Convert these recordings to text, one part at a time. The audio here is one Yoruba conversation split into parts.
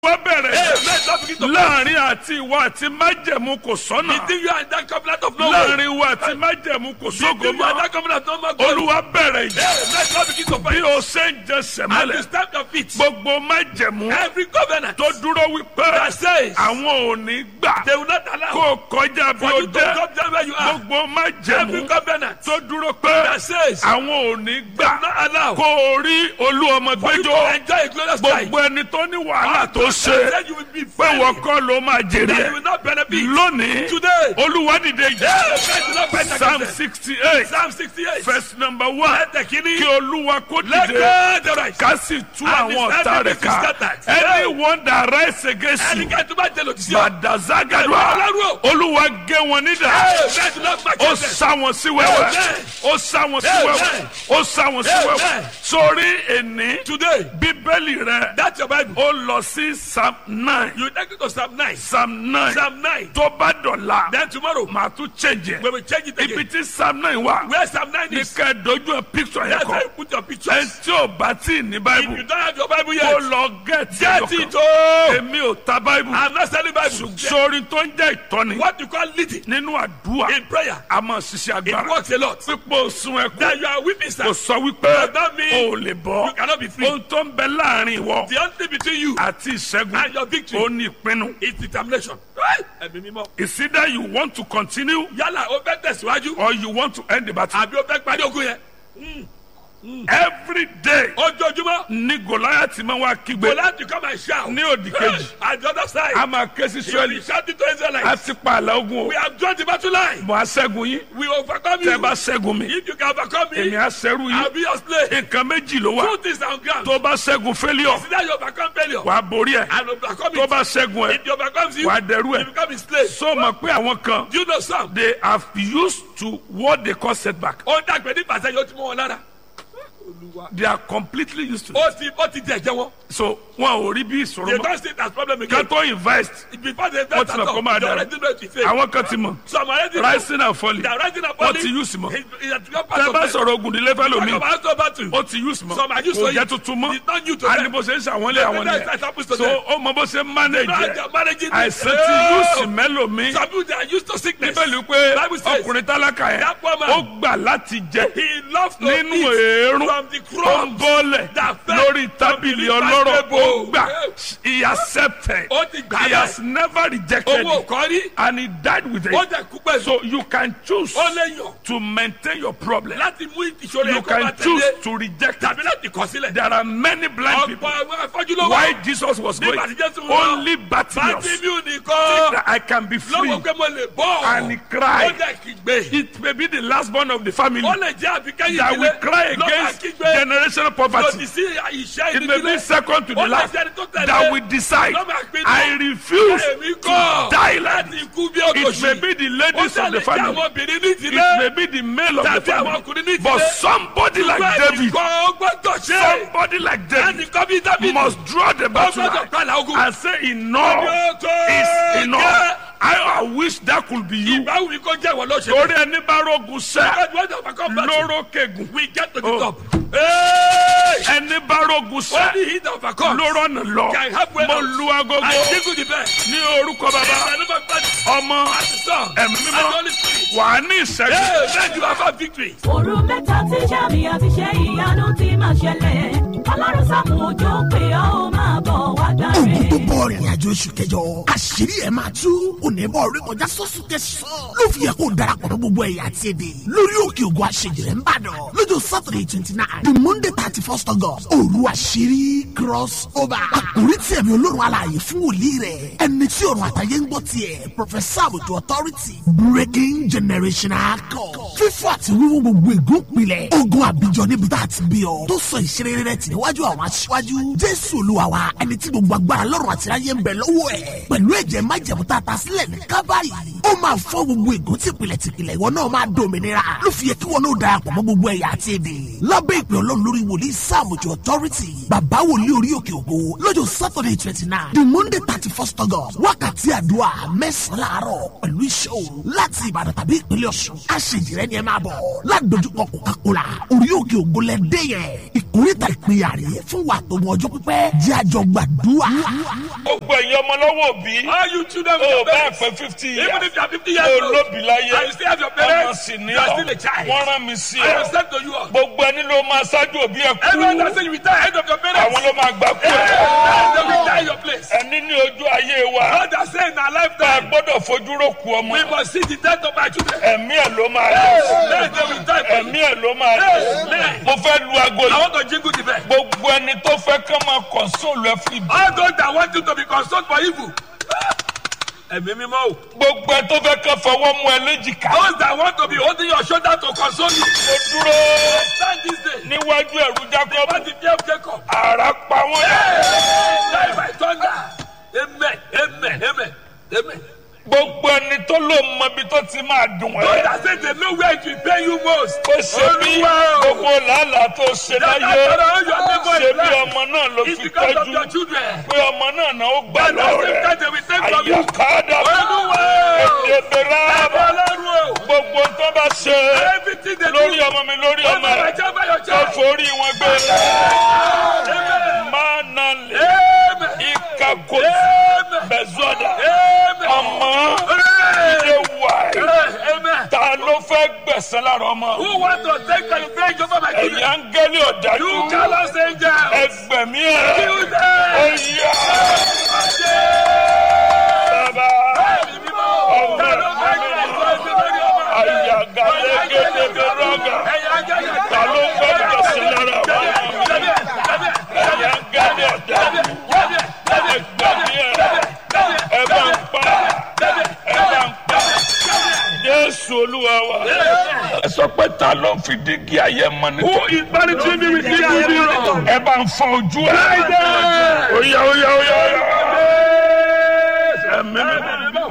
wá bẹ̀rẹ̀ Hey, let's not begin to láàrin àti ìwọ àti májẹ̀mú kò sọ́nà Between you and that covenant of no way. láàrin ìwọ àti májẹ̀mú kò sógo Between you and mọ́ that covenant of no more God. olúwa bẹ̀rẹ̀ yìí Hey, let's not begin to bí fight. o ṣe ń jẹ And sẹ̀mọ́lẹ̀ you stamp your feet. gbogbo májẹ̀mú Every covenant tó dúró wípé that says àwọn ò ní gbà they will not allow kó o kọjá bí for o you to jẹ́ come down where you are. gbogbo Every májẹ̀mú covenant tó dúró pé that says àwọn ò ní they gbà will not allow kó o rí olú ọmọ for you to gbẹjọ enjoy a glorious life. gbogbo ẹni tó ní wàhálà tó That ṣe said you will be pé free. wọ́n kọ́ ló máa jèrè That you ẹ̀ will not benefit. lónìí Today. olúwa dìde Hey, yìí let's not fight psalm against them. sixty eight Psalm 68. verse number one Ẹ̀tẹ̀ kìíní. kí olúwa kó Let dìde God arise. ká sì tú And àwọn his ọ̀tá rẹ̀ enemies be ká scattered. anyone that rise against you Ẹnikẹ́ni tó bá jẹ lòdì sí ọ. bàdàzágàdùà Ọlọ́run olúwa gé wọn nídà Hey, let's not fight ó against them. sá wọn sí wẹ́wẹ́ Amen. ó sá wọn sí Amen. wẹ́wẹ́ ó sá wọn sí Amen. wẹ́wẹ́ sórí èní Today, bíbélì rẹ that's your Bible. ó lọ sí psalm nine You take it to Psalm 9. psalm nine Psalm 9. tó bá dọ̀la Then tomorrow, màá tún change ẹ̀ we will change it ibi again. tí psalm nine wà Where Psalm 9 ní is, ká ẹ dojú ẹ picture yẹn that's kọ where you put your ẹ pictures. tí ò bá tí ì ní If bible you don't have your Bible kó yet, lọ gẹ̀ẹ́tì get it. ẹ̀yọkàn Oh, èmi ò ta bible I'm not selling Bible. sórí tó ń jẹ́ ìtọ́ni What you call leading nínú àdúrà in prayer, a máa ṣiṣẹ́ it agbára works a lot. pípọ̀ sun ẹkún That you are weeping, kò sir. sọ wípé Does that mean o ò lè bọ́ You cannot be free. ohun tó ń bẹ láàrin ìwọ The only thing between you àti ìṣẹ́gun and your victory ó ní ìpinnu is determination. Right? Ẹ̀mí mímọ́. it's either you want to continue Yálà o fẹ́ tẹ̀síwájú or you want to end the battle àbí o fẹ́ parí ogun yẹn. every day Ojoojúmọ́, ní goliath máa wá kígbe go láti come and shout. ní òdì kejì At the other side, a máa ké sí you israeli be shouting to a Israelites. ti pa àlà ogun o We have joined the battle line. mo á ṣẹ́gun yín We overcome tẹ́ ẹ you. bá ṣẹ́gun mi If you can overcome èmi me, á ṣẹ́rù I'll yín be your slave. nǹkan méjì ló wà Two things are on ground. tó bá ṣẹ́gun failure Is that you overcome failure wàá borí ẹ̀ and overcome tó it. bá ṣẹ́gun ẹ̀ If you overcome you, wàá dẹrú you ẹ̀ become a slave. so mọ̀ pé àwọn kan Do you know some? they have used to what they call setback Ó dàgbẹ́ ní pàṣẹ yóò ti mọ́ wọn lára. they are completely used to it Ó ti ó ti jẹ ẹ̀jẹ̀ wọn. so wọn ò rí bí ìṣòro They mọ́ don't see it as problem ká again. tó invest Before they wọ́n invest ti at mọ̀ kó all, máa they dára already know it will fail. àwọn kan ti mọ̀ Some already know. rising and falling They are rising and wọ́n falling. ti use mọ́ It- it has become part tẹ́ of bá them. sọ̀rọ̀ ogun nílé fẹ́ Talk lómi about so battle. ó ti use mọ́ Some are used kò to jẹ́ it. tuntun mọ́ It's not new to a them. ní bó ṣe ń ṣàwọn ilé àwọn That's what happens to nìyẹn so them. ó mọ bó ṣe ń manage No, ẹ̀ they are managing it. àìsàn ti Oh. use mẹ́lòmí Some people they are used to sickness. bíbélì pé Bible says ọkùnrin tálákà yẹn that poor man- ó gbà láti jẹ he loves to nínú eat èérún from the tó ń crumbs bọ́lẹ̀ that fell lórí from tábìlì the ọlọ́rọ̀ ó table. gbà he accepted Ó ti gbà he bẹ́ẹ̀. has never rejected owó it kan rí. and he died with Ó it jẹ kú pẹ̀lú. so you can choose Ó lè yàn to maintain your problem láti mú ìṣòro you yẹn kó máa can choose tẹ̀lé to reject tàbí it láti kọ̀ sílẹ̀. there are many blind people Ọ̀pọ̀ àwọn afọ́jú ló why wà. Jesus was going Nígbà tí Jésù lọ, only Bartimaeus Bátímíù nìkan that I can be free lọ́wọ́ pé mo lè bọ́. and he cried Ó jẹ́ kígbe. it may be the last born of the family Ó lè jẹ́ àbíkẹ́yìn that will cry lọ́wọ́ against kígbe. generational Lòdì poverty sí ìṣẹ́ it may be ìdílé. second to Ó the lè last jẹ́ ẹni tó tẹ̀lé. that will decide Lọ́mọ àpinnu. I refuse Èmi to kọ̀ die like láti this ikú bí it may òtòṣì. be the Ó ladies of ṣàlè the jẹ́ family àwọn obìnrin ní it ìdílé. may be the male of the Tàbí àwọn family ọkùnrin ní ìdílé. but somebody like Ṣùgbọ́n David ẹnìkan ó gbọ́dọ̀ ṣe. somebody like David Ẹnìkan bí Dábìdì. must draw the Ó battle gbọ́dọ̀ line pàlà ogun. and say enough Yóò tó is gẹ́. enough I, I wish that could be you Ìbáwí mi kó jẹ́ ìwọ ló ṣe. torí ẹni bá rogun sẹ́ Because when they overcome battle, lóró kegun we get to the Oh. top. Hey! ẹni bá rogun sẹ́ Only he that overcomes lóró nà lọ can have way mo out. lu agogo I jingle the bell. ní orúkọ bàbá I never fight ọmọ as the son ẹ̀mí and the mímọ́ Holy Spirit. wà á ní ìṣẹ́gun Hey, then you have a victory. òru mẹ́ta tí sàmì àti ṣe ìyanu ti máa ṣẹlẹ̀ ọlọ́run sàmù òjò pé ó máa bọ̀ wá ogun tó gbàre. bọ̀ rìnrìn àjò oṣù kẹjọ àṣírí ẹ̀ máa tú onímọ̀ orí kọjá sọ́sùn tẹ̀sán ló fi yẹ kó darapọ̀ mọ́ gbogbo ẹ̀yà àti èdè lórí òkè ògùn àṣejìrẹ́ ń bàdàn lọ́jọ́ saturday twenty nine the monday thirty first august òru àṣírí cross over àkórí tí ẹ̀mí olórun alààyè fún wòlíì rẹ̀ ẹni tí ọ̀run àtàyè ń gbọ́ tiẹ̀ professor àbùtù authority breaking generational code fífọ́ àti wíwú gbogbo ègún pilẹ̀ ogun àbíjọ níbi tá a ti bí ọ tó sọ ìṣeré rẹ̀ tì níwájú àwọn aṣíwájú jésù olúwa wa ẹni tí gbogbo agbára lọ́rùn àti ayé ń bẹ lọ́wọ́ ẹ̀ pẹ̀lú ẹ̀jẹ̀ májẹ̀mú tá a ta sílẹ̀ ní kábàárì ó ó máa fọ́ gbogbo ègún tìpìlẹ̀ tìpìlẹ̀ ìwọ náà máa dòmìnira ló fi yẹ kí wọn náà darapọ̀ mọ́ gbogbo ẹ̀yà àti èdè lábẹ́ ìpè ọlọ́run lórí wòlíì sáàmùjọ authority bàbá wòlíì orí òkè ògo lọ́jọ́ saturday twenty nine the monday thirty first august wákàtí àdúrà mẹ́sàn-án láàárọ̀ pẹ̀lú iṣẹ́ òru láti ìbàdàn tàbí ìpínlẹ̀ ọ̀ṣun aṣèjìrẹ́ ni ẹ máa bọ̀ ládojúkọ coca-cola orí òkè ògo lẹ́dẹ́ yẹn ìkórìtà ìpínyà rèé fún wa tó mọ ọjọ́ pípẹ́ jẹ́ àjọ gbàdúrà. gbogbo ẹ̀yin ọmọ lọ́wọ́ òbí All you children with o your bá parents. pẹ́ fifty years Even if you are 50 years o old. lóbi láyé And you still have your ọmọ parents. sì ní You are ọ still a child. wọ́n rán mi sí I ọ have said to you all. gbogbo ẹni ló máa ṣáájú òbí ẹ Everyone that kú say you retire ahead of your parents. àwọn ló máa gbà kú ẹ They will die your place. ẹni ní ojú ayé wa God has said in our bá a lifetime. gbọ́dọ̀ fojú rò kú ọmọ We must see the death of our children. ẹ̀mí ẹ̀ ló máa lọ Let them will die for you. ẹ̀mí ẹ̀ ló máa lọ Amen. mo fẹ́ lu aago I yìí want to jingle the bell. gbogbo ẹni tó fẹ́ kán máa kọ̀nsóòlù ẹ fún ìbí All those that want you to be consoled for evil. Ẹ̀mí mímọ́ o. gbogbo ẹni tó fẹ́ kán fọwọ́ mú ẹ léjìká Those that want to be holding your shoulder to console you. mo dúró Stand this day. níwájú ẹ̀rú jákọ́bù What the fear of Jacob. àrà pa wọ́n yá. Die by thunder. Amen. Amen. Amen. Amen. gbogbo ẹni tó ló mọ ibi tó ti máa dùn Those ẹ́ that say they know where it will pay you most. ó ṣe bí Olúwa o. gbogbo làálàá tó ṣe That láyé after all your labour ṣe in bí life ọmọ náà ló is fi because of tọ́jú your children. pé ọmọ náà náà ó gbà That the same lọ́rẹ̀ time they will take from you. àyàkádà Olúwa o. èdèbèrè Ẹ̀bọ̀ Ọlọ́run o. gbogbo tó bá ṣe Everything they lórí do. ọmọ mi lórí ọmọ Over my rẹ child by your tó child. forí wọn gbé Amen. máa nà lè Amen. ìkàkó Amen. bẹ̀zọ́dà Amen. ọmọ Amen. ilé wàyí. Amen. ta ló fẹ́ gbẹ̀sán lára ọmọ. Who want to take revenge over my ẹ̀yin children? áńgẹ́lì ọ̀dájú. You callous angels. ẹgbẹ̀mí ẹ̀. Kill them. ó yá. bàbá. ọmọ àyàgà lẹ́gẹ̀dẹ̀ rọ́gà. ta ló fẹ́ gbẹ̀sán lára ọmọ. ẹ̀yin áńgẹ́lì ọ̀dájú. ẹgbẹ̀mí ẹ̀. ẹ bá ń pa. ẹ bá ń pa. Jésù olúwa wa. Ẹ sọ pé ta ló ń fi dígí ayé mọ ní. Who is punishing me with this mirror? Ẹ bá ń fọ ojú ẹ. Friday. Oya oya oya oya. Ẹ̀mí mi.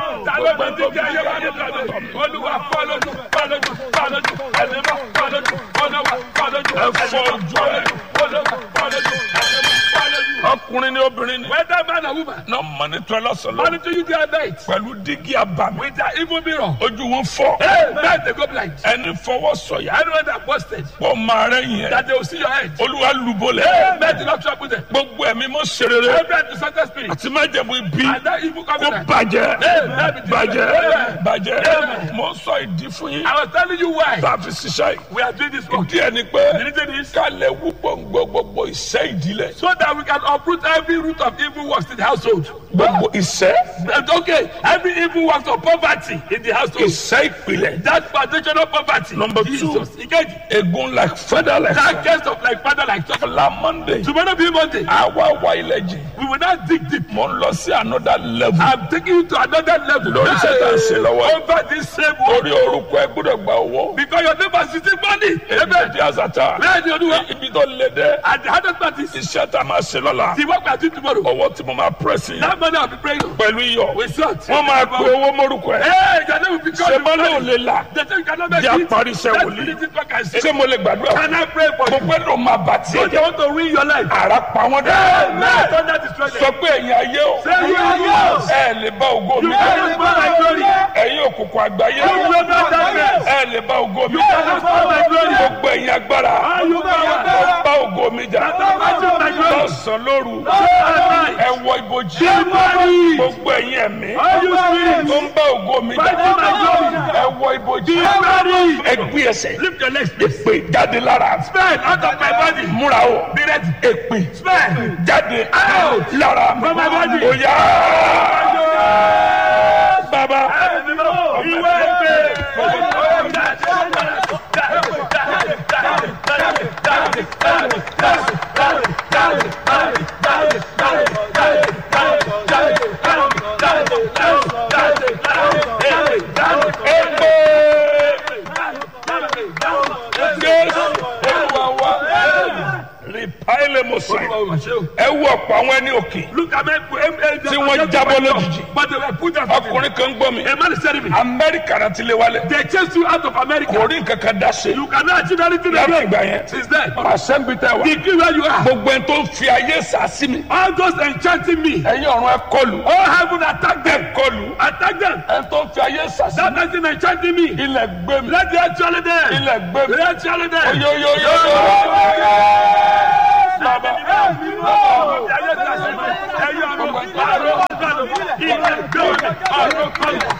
Olúwa fọlọ́dún fọlọ́dún fọlọ́dún ẹ̀mí mọ́ fọlọ́dún olúwa fọlọ́dún Ẹ fọ ojú ẹ. olúwa fọlọ́dún ẹ̀mí mọ́ fọlọ́dún. Ọkùnrin ni obìnrin ni. Whether man or woman, Náà mọ̀ ní tọ́lá sọ̀lọ́. monitor you their night Pẹ̀lú dígí abàmì. with their evil mirror. Ojú wọn fọ́. Hey, man, they go blind. Ẹni fọwọ́ sọ̀yà. Anyone that posted Pọ̀ máa rẹ̀yìn ẹ̀. that they will see your head. Olúwa lùbọ̀lẹ̀. Hey, man, do not trouble them. Gbogbo ẹ̀mí mọ́ serere. Every antisocial spirit Àti májẹ̀mú ibi. and that evil Kó covenant. bàjẹ́. Hey, man, be Bàjẹ́. destroyed. Bàjẹ́. Mo sọ ìdí fún yín. I was telling you why Tá a fi ṣiṣẹ́ yìí. we are doing this work. Ìdí ẹni pé The reason is ká lè wú gbòǹgbò gbogbo ìṣẹ́ ìdílẹ̀. so that we can uproot every root of evil works in the household. Gbogbo ìṣẹ́ And okay, every evil works of poverty in the household. ìṣẹ́ ìpìlẹ̀. That foundational poverty. Number two. Jesus. Ikeji. Egun like feather like That case of like father like son. la Monday. Tomorrow be Monday. Àwa wa ilẹ̀ jì. We will not dig deep. Mo ń lọ sí another level. I'm taking you to another level. Lórí iṣẹ́ tá a ṣe lọ́wọ́. Over this same world. Orí orúkọ ẹ gbọ́dọ̀ gba owó. Because your neighbor is sitting money. Ebi Amen. di azata. Bẹ́ẹ̀ ni Olúwa. Ibi tó lé dẹ́. And the hardest part is Iṣẹ́ tá a máa ṣe lọ́la. the work we are doing tomorrow. Ọwọ́ tí mo máa pẹ́sì. That money I'll be praying on. Pẹ̀lú iyọ̀. We sort. Wọ́n máa pe owó mórúkọ ẹ̀. Hey, your name will be called. Ṣé mo lè lè là? The thing you cannot make Jẹ́ it. àparí iṣẹ́ Let's wòlíì. finish this work and see. Ṣé mo lè gbàdúrà? Can I pray for Mo you? pẹ́ ló máa bà tí ẹ So they jẹ́. want to ruin your life. Àrà pa wọ́n dẹ́. Amen. Don't let destroy them. Sọ pé ẹ̀yin ayé o. Say you are yours. Ẹ lè bá ògo mi. You cannot spoil my glory. Ẹ̀yin òkùnkùn àgbáyé. You will not darkness. Ẹ lè bá ògo mi. You cannot spoil my glory. Gbogbo ẹ̀yin agbára. All you power. Ẹ bá ògo mi jà. Don't match my glory. Lọ́sàn-án lóru. Amen. Ẹ wọ ibojì. Somebody. Gbogbo ẹ̀yin ẹ̀mí. All you spirits. Tó ń bá ògo mi jà. Fighting my glory. Ẹ wọ ibojì. Somebody. Ẹ gbé ẹsẹ̀. Lift your legs. please. Èpè jáde lára. Spell out of my body. Múra o. Be ready. Èpè Spell. jáde Out. lára. From my body. Ó yá. Bàbá. Ìwé Èpè. Jésù Olúwa wa. Rìpáìlì Mùsùlùmí. Ẹ wú ọ̀pọ̀ àwọn ẹni òkè. Look at me, uh, Tí wọ́n jábọ́ lójijì. But they were put out of it. ọkùnrin kan gbọ́ mi A man is telling me, amẹ́ríkà náà ti lé wálẹ̀ they chased you out of America. kò rí nǹkan kan dá ṣe You cannot achieve anything láti again. ìgbà yẹn Since then, àṣẹ ń bi tẹ wá the degree where you are, gbogbo ẹni tó ń fi ayé sàásì mi all those enchanting me, ẹ̀yin ọ̀run ẹ kọlù all heaven attack ẹ them. kọlù Attack them. ẹni tó ń fi ayé sàásì That mi person enchanting me. ilẹ̀ gbé mi Let the actually there. ilẹ̀ gbé mi Let the actually there. oyoyoyo bàbá Ẹyọ ọ̀run, ọ̀run, ọ̀run, ilẹ̀ gbé mi, ọ̀run kọlù.